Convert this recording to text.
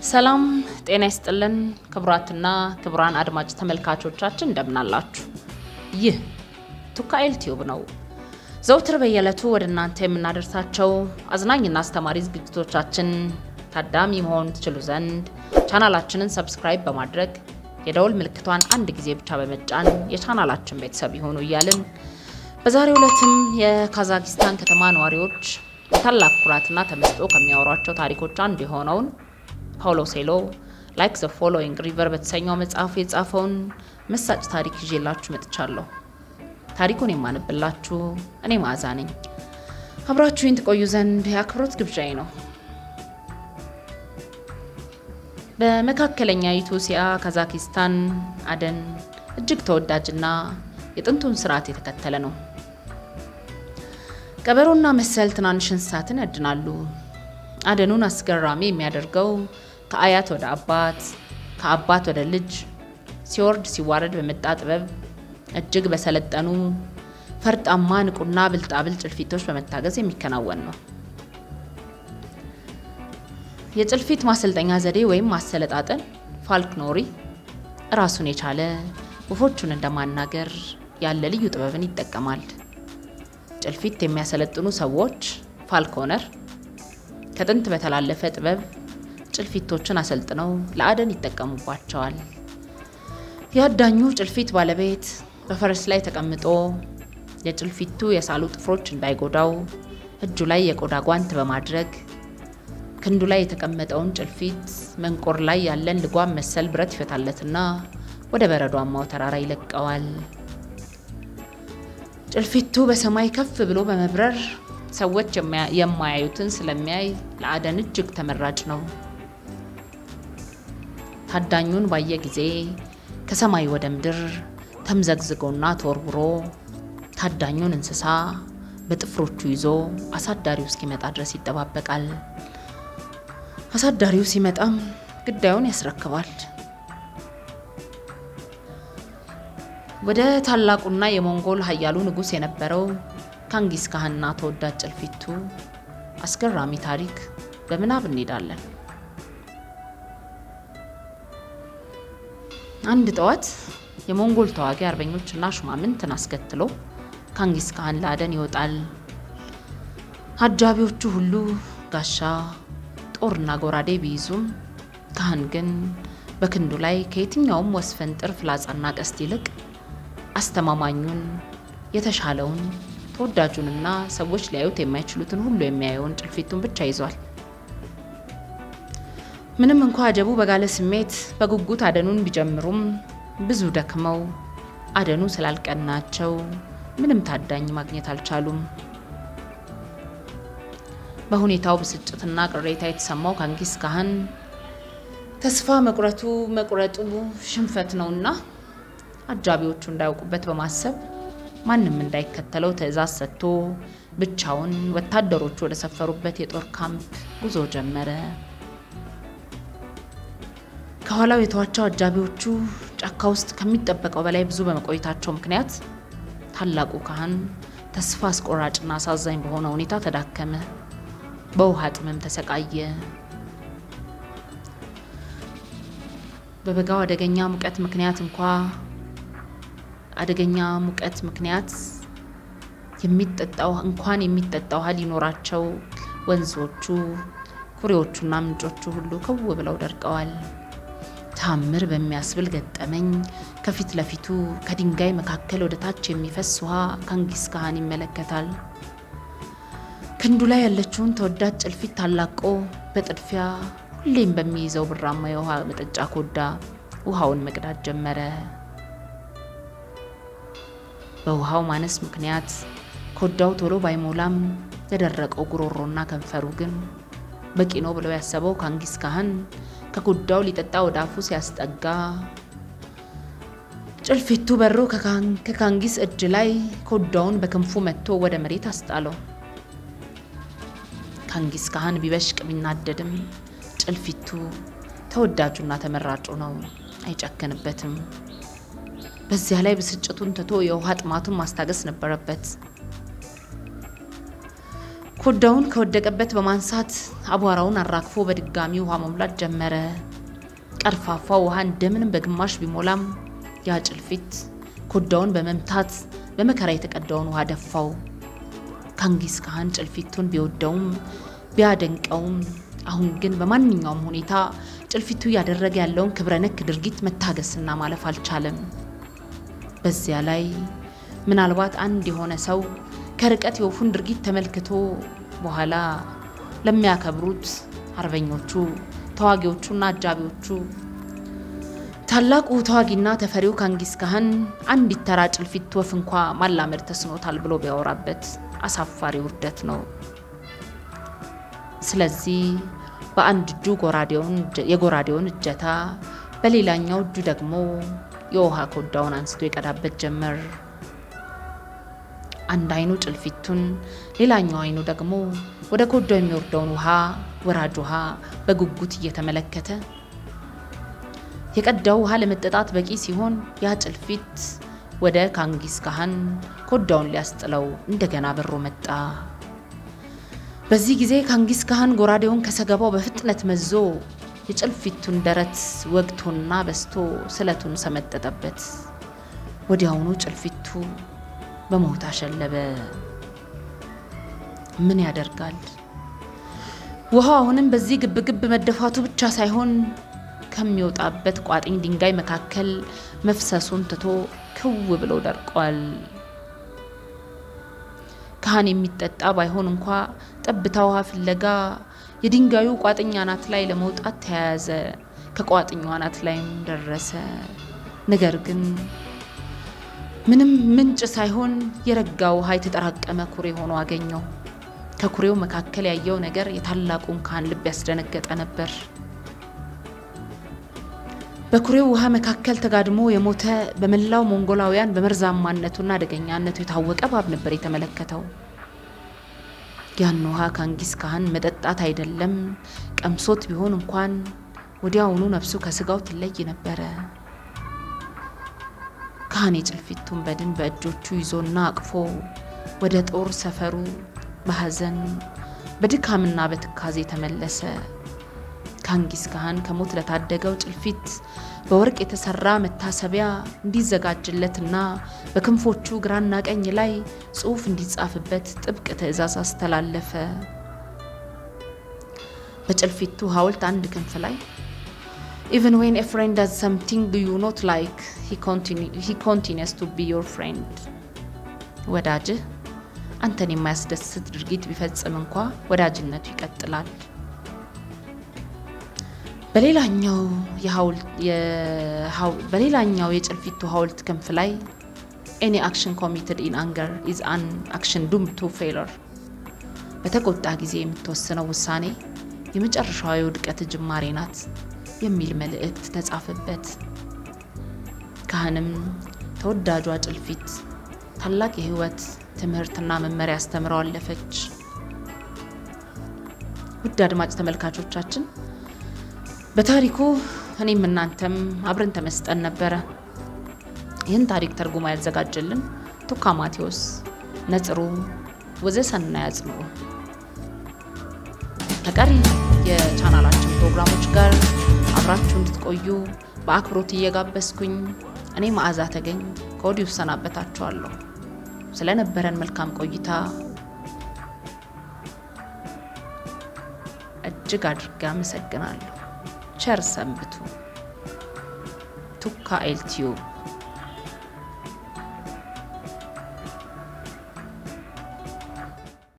ሰላም ጤና ይስጥልን ክቡራትና ክቡራን አድማጭ ተመልካቾቻችን እንደምናላችሁ። ይህ ቱካኤል ቲዩብ ነው። ዘውትር በየዕለቱ ወደ እናንተ የምናደርሳቸው አዝናኝና አስተማሪ ዝግጅቶቻችን ታዳሚ መሆን ትችሉ ዘንድ ቻናላችንን ሰብስክራይብ በማድረግ የደውል ምልክቷን አንድ ጊዜ ብቻ በመጫን የቻናላችን ቤተሰብ ይሆኑ እያልን በዛሬው ዕለትም የካዛኪስታን ከተማ ነዋሪዎች በታላቅ ኩራትና ተመስጦ ከሚያወሯቸው ታሪኮች አንዱ የሆነውን ፓውሎ ሴሎ ላይክ ዘ ፎሎዊንግ ሪቨር በተሰኘው መጽሐፉ የጻፈውን መሳጭ ታሪክ ይዤላችሁ መጥቻለሁ። ታሪኩን የማነብላችሁ እኔ መዓዛ ነኝ። አብራችሁኝ ትቆዩ ዘንድ የአክብሮት ግብዣዬ ነው። በመካከለኛይቱ እስያ ካዛኪስታን አደን እጅግ ተወዳጅና የጥንቱን ስርዓት የተከተለ ነው። ቀበሮና መሰል ትናንሽ እንስሳትን ያድናሉ። አደኑን አስገራሚ የሚያደርገው ከአያት ወደ አባት ከአባት ወደ ልጅ ሲወርድ ሲዋረድ በመጣ ጥበብ እጅግ በሰለጠኑ ፈርጣማ ንቁና ብልጣብል ጭልፊቶች በመታገዝ የሚከናወን ነው። የጭልፊት ማሰልጠኛ ዘዴ ወይም ማሰለጣጠን ፋልክኖሪ ራሱን የቻለ ወፎቹን እንደማናገር ያለ ልዩ ጥበብን ይጠቀማል። ጭልፊት የሚያሰለጥኑ ሰዎች ፋልኮነር ከጥንት በተላለፈ ጥበብ ጭልፊቶችን አሰልጥነው ለአደን ይጠቀሙባቸዋል። የአዳኙ ጭልፊት ባለቤት በፈረስ ላይ ተቀምጦ የጭልፊቱ የሳሉ ጥፍሮች እንዳይጎዳው እጁ ላይ የቆዳ ጓንት በማድረግ ክንዱ ላይ የተቀመጠውን ጭልፊት መንቆር ላይ ያለን ልጓም መሰል ብረት ይፈታለትና ወደ በረዷማው ተራራ ይለቀዋል። ጭልፊቱ በሰማይ ከፍ ብሎ በመብረር ሰዎች የማያዩትን ስለሚያይ ለአደን እጅግ ተመራጭ ነው። ታዳኙን ባየ ጊዜ ከሰማይ ወደ ምድር ተምዘግዝጎና ተወርውሮ ታዳኙን እንስሳ በጥፍሮቹ ይዞ አሳዳሪው እስኪመጣ ድረስ ይጠባበቃል። አሳዳሪው ሲመጣም ግዳዩን ያስረክባል። ወደ ታላቁና የሞንጎል ኃያሉ ንጉሥ የነበረው ካንጊስ ካህንና ተወዳጅ ጭልፊቱ አስገራሚ ታሪክ በምናብ እንሄዳለን። አንድ ጠዋት የሞንጎል ተዋጊ አርበኞችና ሹማምንትን አስከትሎ ካንጊስ ካህን ለአደን ይወጣል። አጃቢዎቹ ሁሉ ጋሻ፣ ጦርና ጎራዴ ቢይዙም ካህን ግን በክንዱ ላይ ከየትኛውም ወስፈንጥር ፍላጻና ቀስት ይልቅ አስተማማኙን የተሻለውን ተወዳጁንና ሰዎች ሊያዩት የማይችሉትን ሁሉ የሚያየውን ጭልፊቱን ብቻ ይዟል። ምንም እንኳ አጀቡ በጋለ ስሜት በጉጉት አደኑን ቢጀምሩም ብዙ ደክመው አደኑ ስላልቀናቸው ምንም ታዳኝ ማግኘት አልቻሉም። በሁኔታው ብስጭትና ቅሬታ የተሰማው ካንጊስ ካህን ተስፋ መቁረቱ መቁረጡ ሽንፈት ነውና አጃቢዎቹ እንዳያውቁበት በማሰብ ማንም እንዳይከተለው ትዕዛዝ ሰጥቶ ብቻውን ወታደሮቹ ወደ ሰፈሩበት የጦር ካምፕ ጉዞ ጀመረ። ከኋላው የተዋቸው አጃቢዎቹ ጫካ ውስጥ ከሚጠበቀው በላይ ብዙ በመቆየታቸው ምክንያት ታላቁ ካህን ተስፋ አስቆራጭና አሳዛኝ በሆነ ሁኔታ ተዳከመ። በውሃ ጥምም ተሰቃየ። በበጋው አደገኛ ሙቀት ምክንያት እንኳ አደገኛ ሙቀት ምክንያት የሚጠጣው እንኳን የሚጠጣ ውሃ ሊኖራቸው ወንዞቹ፣ ኩሬዎቹና ምንጮቹ ሁሉ ክው ብለው ደርቀዋል። ታምር በሚያስብል ገጠመኝ ከፊት ለፊቱ ከድንጋይ መካከል ወደ ታች የሚፈስ ውሃ ካንጊስ ካህን ይመለከታል። ክንዱ ላይ ያለችውን ተወዳጅ ጭልፊት ታላቆ በጥድፊያ ሁሌም በሚይዘው ብራማ የውሃ መጠጫ ኮዳ ውሃውን መቅዳት ጀመረ። በውሃው ማነስ ምክንያት ኮዳው ቶሎ ባይሞላም የደረቀው ጉሮሮና ከንፈሩ ግን በቂ ነው ብለው ያሰበው ካንጊስ ካህን ከኮዳው ሊጠጣ ወደ አፉ ሲያስጠጋ ጭልፊቱ በሮ ከካንጊስ እጅ ላይ ኮዳውን በክንፉ መጥቶ ወደ መሬት አስጣለው። ካንጊስ ካህን ቢበሽቅ ቢናደድም ጭልፊቱ ተወዳጁና ተመራጩ ነው፣ አይጨክንበትም። በዚያ ላይ ብስጭቱን ትቶ የውሃ ጥማቱን ማስታገስ ነበረበት። ኮዳውን ከወደቀበት በማንሳት አቧራውን አራግፎ በድጋሚ ውሃ መሙላት ጀመረ። ቀርፋፋ ውሃ እንደምንም በግማሽ ቢሞላም ያ ጭልፊት ኮዳውን በመምታት በመከራ የተቀዳውን ውሃ ደፋው። ካንጊስ ካህን ጭልፊቱን ቢወደውም ቢያደንቀውም አሁን ግን በማንኛውም ሁኔታ ጭልፊቱ እያደረገ ያለውን ክብረ ነክ ድርጊት መታገስና ማለፍ አልቻለም። በዚያ ላይ ምናልባት አንድ የሆነ ሰው ከርቀት የወፉን ድርጊት ተመልክቶ በኋላ ለሚያከብሩት አርበኞቹ፣ ተዋጊዎቹና አጃቢዎቹ ታላቁ ተዋጊና ተፈሪው ካንጊስ ካህን አንዲት ተራ ጭልፊት ወፍ እንኳ ማላመድ ተስኖታል ብሎ ቢያወራበት አሳፋሪ ውርደት ነው። ስለዚህ በአንድ እጁ ጎራዴውን የጎራዴውን እጀታ በሌላኛው እጁ ደግሞ የውሃ ኮዳውን አንስቶ የቀዳበት ጀመር። አንድ አይኑ ጭልፊቱን፣ ሌላኛው አይኑ ደግሞ ወደ ኮዳው የሚወርደውን ውሃ ወራጅ ውሃ በጉጉት እየተመለከተ የቀዳው ውሃ ለመጠጣት በቂ ሲሆን ያ ጭልፊት ወደ ካንጊስ ካህን ኮዳውን ሊያስጥለው እንደገና በሮ መጣ። በዚህ ጊዜ ካንጊስ ካህን ጎራዴውን ከሰገባው በፍጥነት መዞ የጭልፊቱን ደረት ወግቶና በስቶ ስለቱን ሰመጠጠበት። ወዲያውኑ ጭልፊቱ በሞት አሸለበ። ምን ያደርጋል? ውሃው አሁንም በዚህ ግብግብ መደፋቱ ብቻ ሳይሆን ከሚወጣበት ቋጥኝ ድንጋይ መካከል መፍሰሱን ትቶ ክው ብሎ ደርቋል። ካህን የሚጠጣ ባይሆን እንኳ ጠብታ ውሃ ፍለጋ የድንጋዩ ቋጥኝ አናት ላይ ለመውጣት ተያያዘ። ከቋጥኙ አናት ላይም ደረሰ። ነገር ግን ምንም ምንጭ ሳይሆን የረጋ ውሃ የተጠራቀመ ኩሬ ሆኖ አገኘው። ከኩሬው መካከል ያየው ነገር የታላቁን ካህን ልብ ያስደነገጠ ነበር። በኩሬው ውሃ መካከል ተጋድሞ የሞተ በመላው ሞንጎላውያን በመርዛማነቱና አደገኛነቱ የታወቀ እባብ ነበር የተመለከተው። ያን ውሃ ካንጊስ ካህን መጠጣት አይደለም ቀምሶት ቢሆን እንኳን ወዲያውኑ ነፍሱ ከስጋው ትለይ ነበረ። ካህን የጭልፊቱን በድን በእጆቹ ይዞና አቅፎ ወደ ጦር ሰፈሩ በሐዘን በድካምና በትካዜ ተመለሰ። ካንጊስ ካህን ከሞት ለታደገው ጭልፊት በወርቅ የተሰራ መታሰቢያ እንዲዘጋጅለትና በክንፎቹ ግራና ቀኝ ላይ ጽሑፍ እንዲጻፍበት ጥብቅ ትዕዛዝ አስተላለፈ። በጭልፊቱ ሐውልት አንድ ክንፍ ላይ ኢቨን ዌን ኤ ፍሬንድ ዳዝ ሰምቲንግ ዩ ኖት ላይክ ሂ ኮንቲኒስ ቱ ቢ ዮር ፍሬንድ፣ ወዳጅህ አንተን የማያስደስት ድርጊት ቢፈጽም እንኳ ወዳጅነቱ ይቀጥላል። በሌላኛው የጭልፊቱ ሐውልት ክንፍ ላይ ኤኒ አክሽን ኮሚትድ ኢን አንገር ኢዝ አን አክሽን ዱም ቱ ፌለር፣ በተቆጣ ጊዜ የምትወስነው ውሳኔ የመጨረሻዋ የውድቀት ጅማሬ ናት የሚል መልእክት ተጻፈበት። ካህንም ተወዳጇ ጭልፊት ታላቅ የሕይወት ትምህርትና መመሪያ አስተምረው አለፈች። ውድ አድማጭ ተመልካቾቻችን በታሪኩ እኔም እናንተም አብረን ተመስጠን ነበረ። ይህን ታሪክ ተርጉማ ያዘጋጀልን ቱካ ማቴዎስ፣ ነጽሩ ወዘሰና ያጽምሩ። ከቀሪ የቻናላችን ፕሮግራሞች ጋር አብራችሁ እንድትቆዩ በአክብሮት እየጋበዝኩኝ እኔ መዓዛ ተገኝ ከወዲሁ እሰናበታችኋለሁ። ስለነበረን መልካም ቆይታ እጅግ አድርጌ አመሰግናለሁ። ቸር ሰንብቱ። ቱካ ኤልቲዩብ